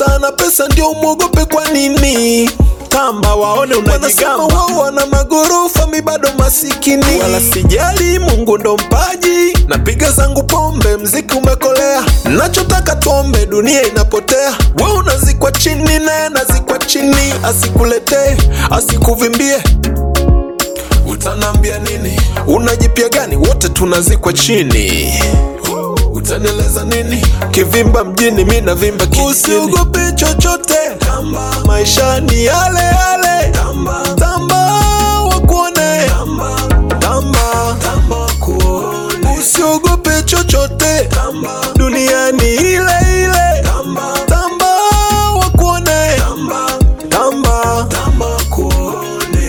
pesa na pesa ndio umwogope kwa nini tamba waone unajigamba wao wana magorofa mi bado masikini wala sijali mungu ndo mpaji napiga zangu pombe mziki umekolea nachotaka tuombe dunia inapotea we unazikwa chini naye nazikwa chini asikuletee asikuvimbie utanambia nini unajipya gani wote tunazikwa chini utanieleza nini kivimba mjini mi navimba kijijini usiogope chochote tamba maisha ni yale yale tamba tamba wakuone tamba tamba tamba wakuone usiogope chochote tamba dunia ni ile ile tamba tamba wakuone tamba tamba tamba wakuone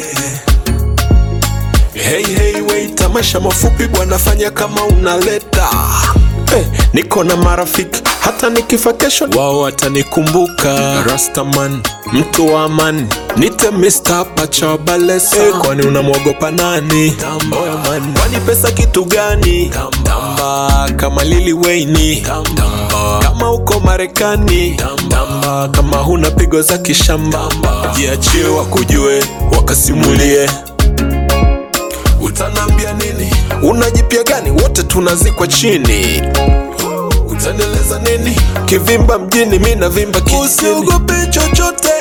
Hey, hey, wait, tamasha mafupi bwana, fanya kama unaleta hey, niko na marafiki hata nikifa kesho wao watanikumbuka. Rastaman, mtu wa amani, nite Mr. Pacha Balesa. Hey, kwani unamwogopa nani? Tamba, man. Kwani pesa kitu gani? Tamba, kama Lili Wayne. Tamba, kama uko Marekani. Tamba, kama huna pigo za kishamba. Jiachie wakujue, wakasimulie utanambia nini unajipya gani wote tunazikwa chini utanieleza nini kivimba mjini mi navimba kijijini usiogope chochote